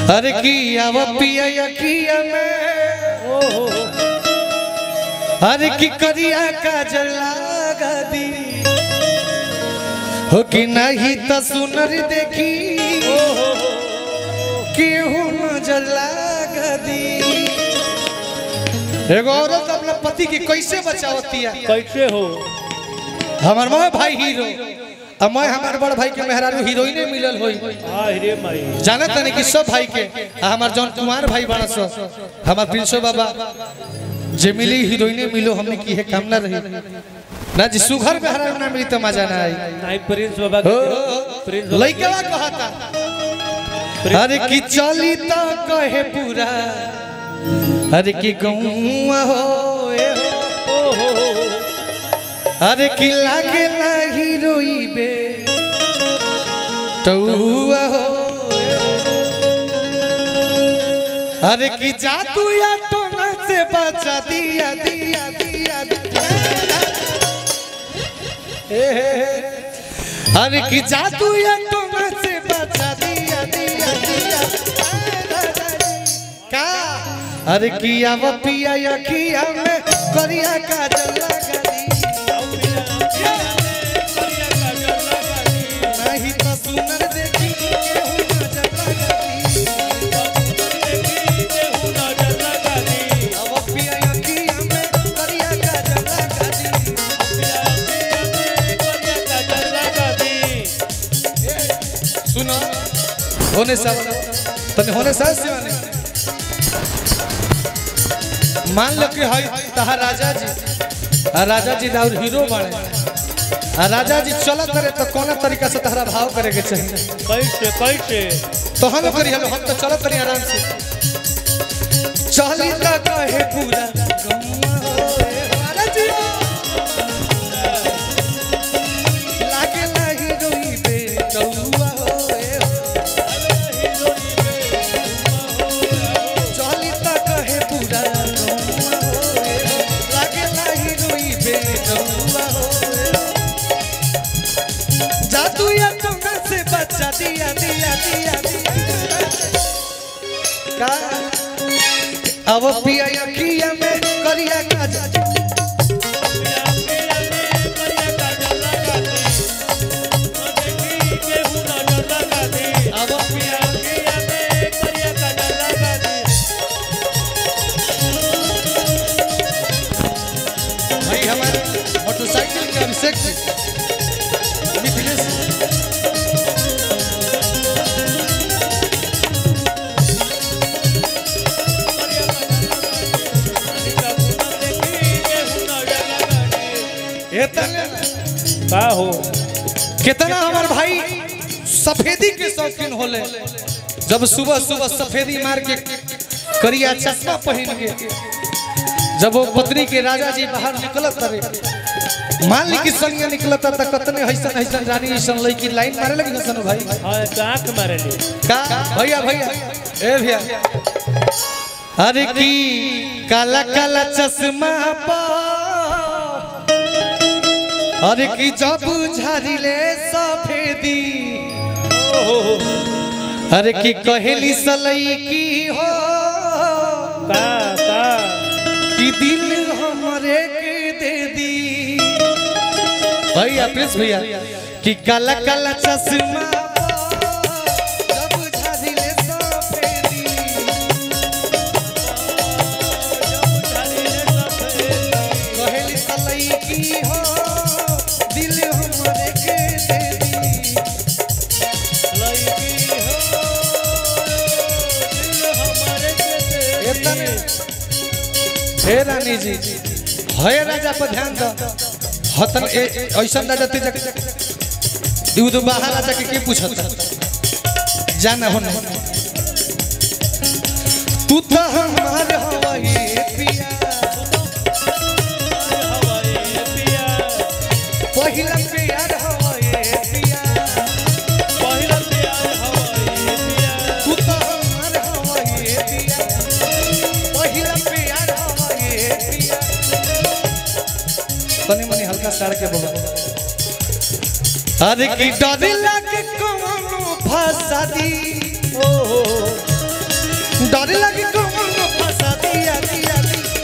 अरे किया वो पिया या किया मैं अरे की करिया का जला दी हो कि नहीं तो सुनर देखी केहू नजर लागा दी एगो औरत अपना पति के कैसे बचावती है कैसे हो हमार मैं भाई हीरो अब मैं हमार बड़ भाई के मेहरारू हीरोइने मिलल होई हाँ रे माई जाने तने कि सब भाई के आ हमार जौन कुमार भाई बड़ा सो हमार प्रिंसो बाबा जे मिली हीरोइने मिलो हमने की है काम ना रही ना जी सुघर मेहरारू ना मिली तो मजा ना आई नहीं प्रिंस बाबा हो, के प्रिंस बाबा लइकवा कहता अरे कि चली तो कहे पूरा अरे कि गौआ हो ए हो ओ हो हो हो। अरे कि लागे ना हीरोइबे टौआ हो अरे कि जादू या टोना से बचा दिया दिया दिया दिया ए, हे, हे। अरे कि जादू या टोना से बचा दिया दिया दिया का अरे किया वो पिया या किया में करिया का जला गली नहीं तो सुनर देखी केहू नजर लगती अब पिया या किया में करिया का जला गली सुनो होने सा तने होने सा सिवाने मान लो कि हई तहा राजा जी आ राजा जी और हीरो बने आ राजा जी चलत करे तो कोना तरीका से तहरा भाव करे के चाहिए कैसे कैसे तो हम करी हम हम तो चलत करी आराम से चली का कहे पूरा गौआ होए हमारा जी लागे लाही रोई बे चौआ होए चली का कहे पूरा गौआ होए लागे लाही रोई बे चौआ होए जादू या टोना से बचा दिया दिया दिया दिया का अब पिया या किया में करिया का जा अब पिया भाई हमारे मोटरसाइकिल के अभिषेक जी मिथिलेश ये तने का हो कितना हमार भाई सफेदी के शौकीन होले जब सुबह सुबह सफेदी मार के करिया चश्मा पहन के जब वो पत्नी के राजा जी बाहर निकलत रहे मान ली कि संगे निकलत त कतने हइसन हइसन रानी हइसन लड़की लाइन मारे लगी सन भाई हाँ तो आँख मारे ली का भैया भैया ए भैया अरे की काला काला चश्मा पा अरे की जब झारिले सफेदी अरे की कहेली सलई की हो का का कि दिल हमरे के दे दी भैया प्रिंस भैया कि काला काला चश्मा जब झारिले सफेदी कहेली सलई की हो दिल हमरे के दे दी एतने हे रानी जी हे राजा पर ध्यान दो हतन ए ऐसन राजा ते जक दूध बाहर राजा के के पूछत जाना हो तू तो हमार हवाई पिया पहिला प्यार हवाई पिया तू तो हमार हवाई पिया पहिला प्यार हवाई पिया तनी मनी हल्का साड़ के बोलो अरे की डर लागे कौनो फंसा दी डर लगे कौन फंसा दिया दिया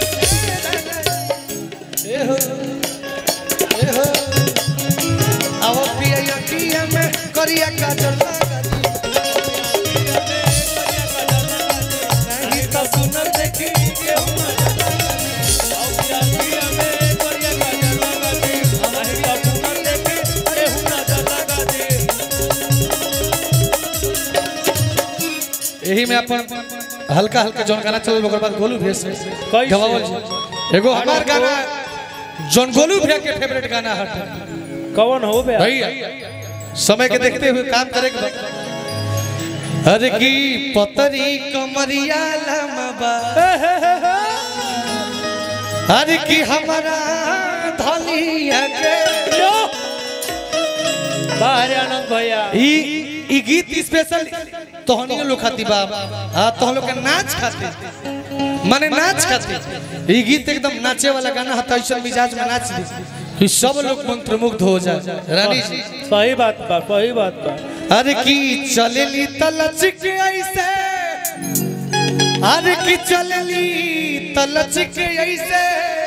ए हो ए हो आओ पिया या पिया में करिया काजल लगा दी नहीं तो सुनर देखी केहू यही में अपन हल्का हल्का जौन गाना चल ओकर बाद गोलू भेस कैसे? गवावल जी। एगो हमार गाना जौन गोलू भैया के फेवरेट गाना हट कौन हो बे भैया समय के देखते हुए काम करे के बा। अरे की पतरी कमरिया लमबा अरे की हमारा धलिया के बाहर आनंद भैया ई ई गीत स्पेशल तोहनियो लोग खाती बा आ तोहन लोग के नाच खाती माने नाच खाती ई गीत एकदम नाचे वाला गाना है ऐसा मिजाज में नाच दी कि सब लोग मंत्रमुग्ध हो जाए रानी जी सही बात बा सही बात बा अरे की चलेली तलचिक ऐसे अरे की चलेली तलचिक ऐसे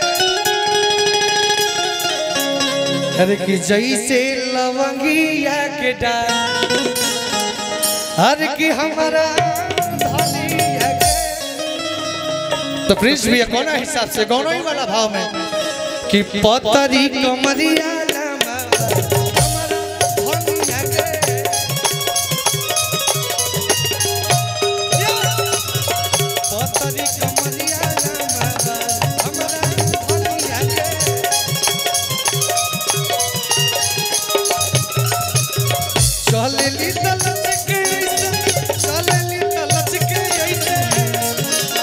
अरे की जैसे लवंगिया के डाल अरे की हमारा धनिया के तो प्रिंस भैया कौन हिसाब से कौन ही वाला भाव में कि पतरी कमरिया लमा हमारा धनिया के पतरी कमरिया लमा हमारा धनिया के चलेली तलच के ऐसे चलेली तलच के ऐसे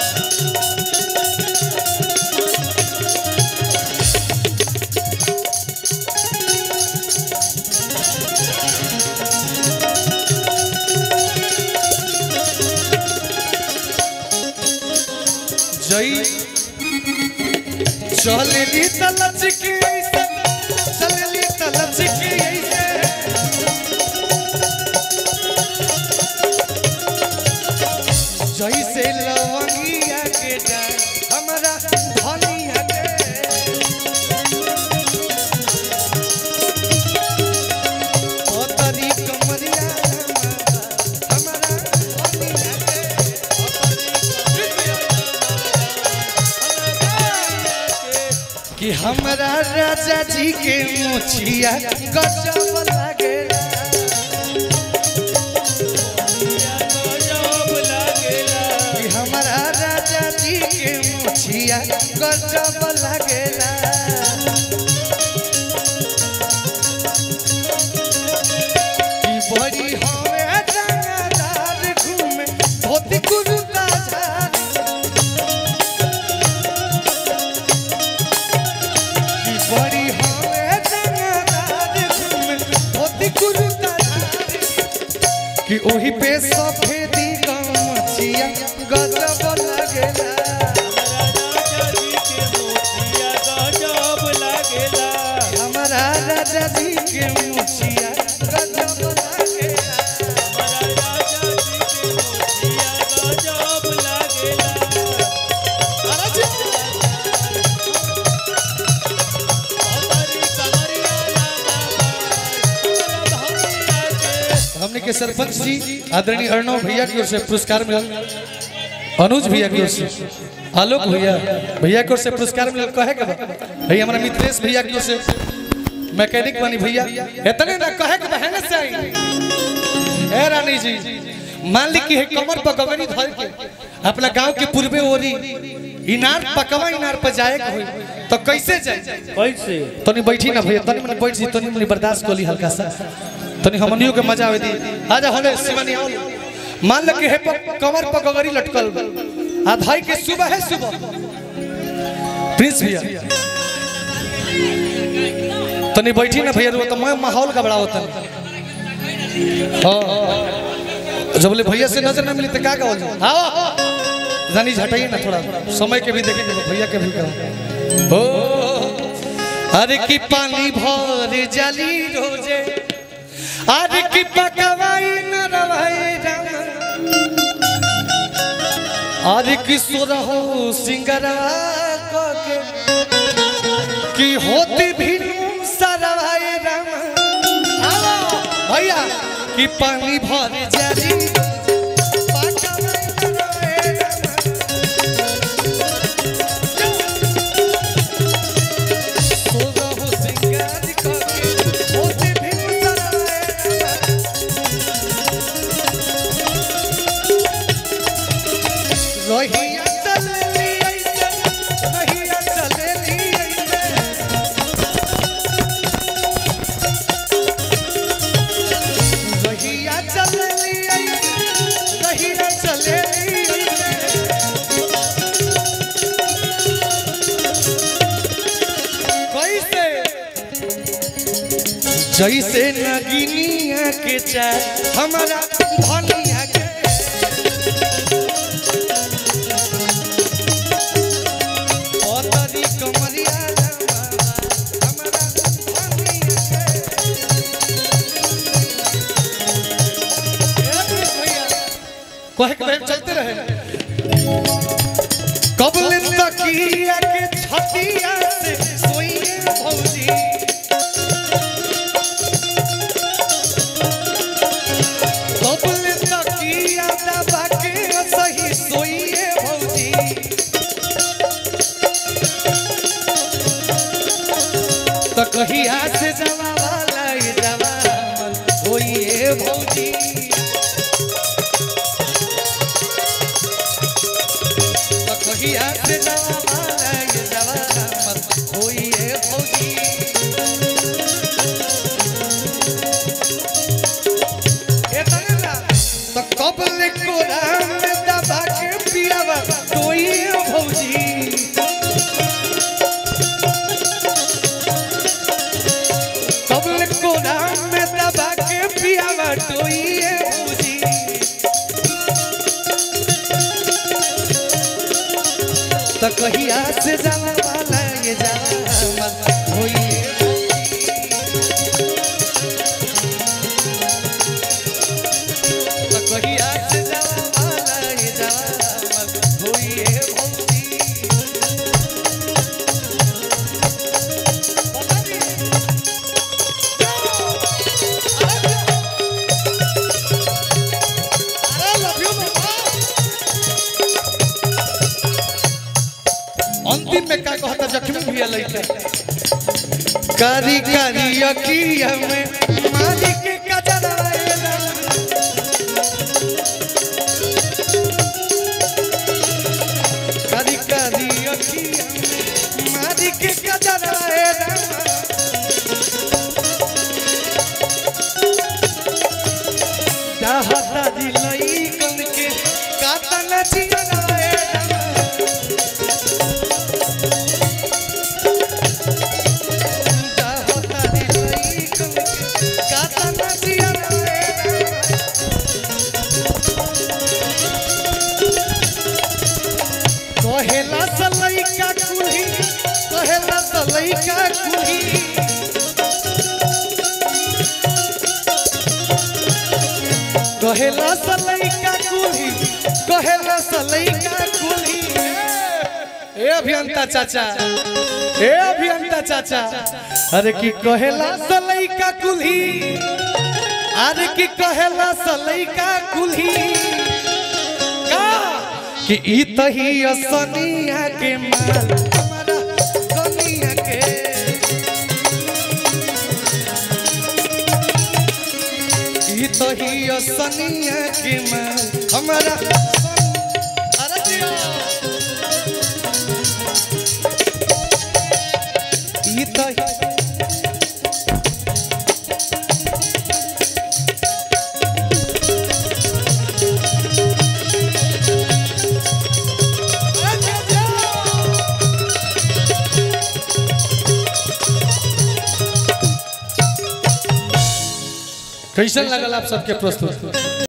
जई चलेली तलच के ऐसे चलेली तलच के ऐसे जैसे लवंगिया के डाल हमारा धनिया के पतरी कमरिया हमारा धनिया के कि हमारा राजा जी के मोछिया गजब लागेला कि हमारा राजा जी के मुछिया गजब लगेला कि बड़ी हवे रंगदार घूमे धोती कुर्ता झाड़ी कि बड़ी हवे रंगदार घूमे धोती कुर्ता झाड़ी कि ओही पे सफेदी गमछिया गजब लगेला हमारा राजा जी के मुछिया गजब लगेला अरे जी। हमने के सरपंच जी आदरणीय अर्णव भैया की ओर से पुरस्कार मिलल अनुज भैया की ओर से आलोक भैया भैया की ओर से पुरस्कार मिलल कहे के बा भैया हमारा मित्रेश भैया की ओर से मैकेनिक बनी भैया इतने ना कहे के बहने से आई ए रानी जी मान ली कि है कमर पर गगनी धर के अपना गांव के पूर्वे ओरी इनार पकवा इनार पर जाए के होई तो कैसे जाए कैसे तनी बैठी ना भैया तनी मनी बैठ जी तनी मनी बर्दाश्त कोली हल्का सा तनी हमनियों के मजा आवे दी आजा हले शिवानी आओ मान ल के है प- कमर पर गगरी लटकल बा। आ भाई के सुबह है सुबह प्रिंस भैया तनी बैठी ना भैया तो मैं माहौल का बड़ा होता हाँ जब बोले भैया से नजर ना मिली तो क्या कहो आओ रानी झटाइए ना थोड़ा समय के भी देखेंगे भैया के भी कहो ओ अरे की पानी भर जली रोजे अरे की पकवाई न रवाई राम आज किशोर हो सिंगरा के कि होती भी सरवाए राम आवा, भैया कि पानी भर जारी पाका में सरवाए राम। किशोर हो सिंगार के, होती भी सरवाए राम। रहिया चलेली ऐसे, रहिया चलेली ऐसे। रहिया चलेली ऐसे, रहिया चलेली ऐसे। कैसे जैसे नगिनिया के चाय हमारा धनिया के ओतरी कमरिया जमावा, हमरा धनिया के। ए भैया, कहे के टाइम चलते रहे कबल तकिया के छतिया से सोइए भौजी कबल तकिया दबा के सही सोइए भौजी तो कहिया से जवा वाला ये जवान होइए भौजी तो कहिया से जवा वाला ये जवान होइए भौजी ए तनेला, तो कबल कोरा में दबा के पियावा होइए भौजी कबल को नाम में दबा के पियावा टोइए भौजी तो कहिया से जावा वाला ये जावा होइए तो कहिया से जावा वाला ये जावा होइए भौजी बता दी अंतिम में का कहता जख्मी भी लइके कारी कारी अखिया में मारी के कजराएला कारी कारी अखिया में मारी के कजराएला चाहता दिलई कन के कातन जियराएला चाहता दिलई कन के कातन जियराएला कहेला सलई का कुली कहेला सलई का कुली कहेला सलई का कुली कहेला सलई का कुली ए अभियंता चाचा ए अभियंता चाचा अरे की कहेला सलई का कुली अरे की कहेला सलई का कुली का कि ई तही असनिया के माल हमारा कनिया के ई तही असनिया के माल हमारा अरे जिया। ई तही कैसन लगल आप सबके प्रस्तुत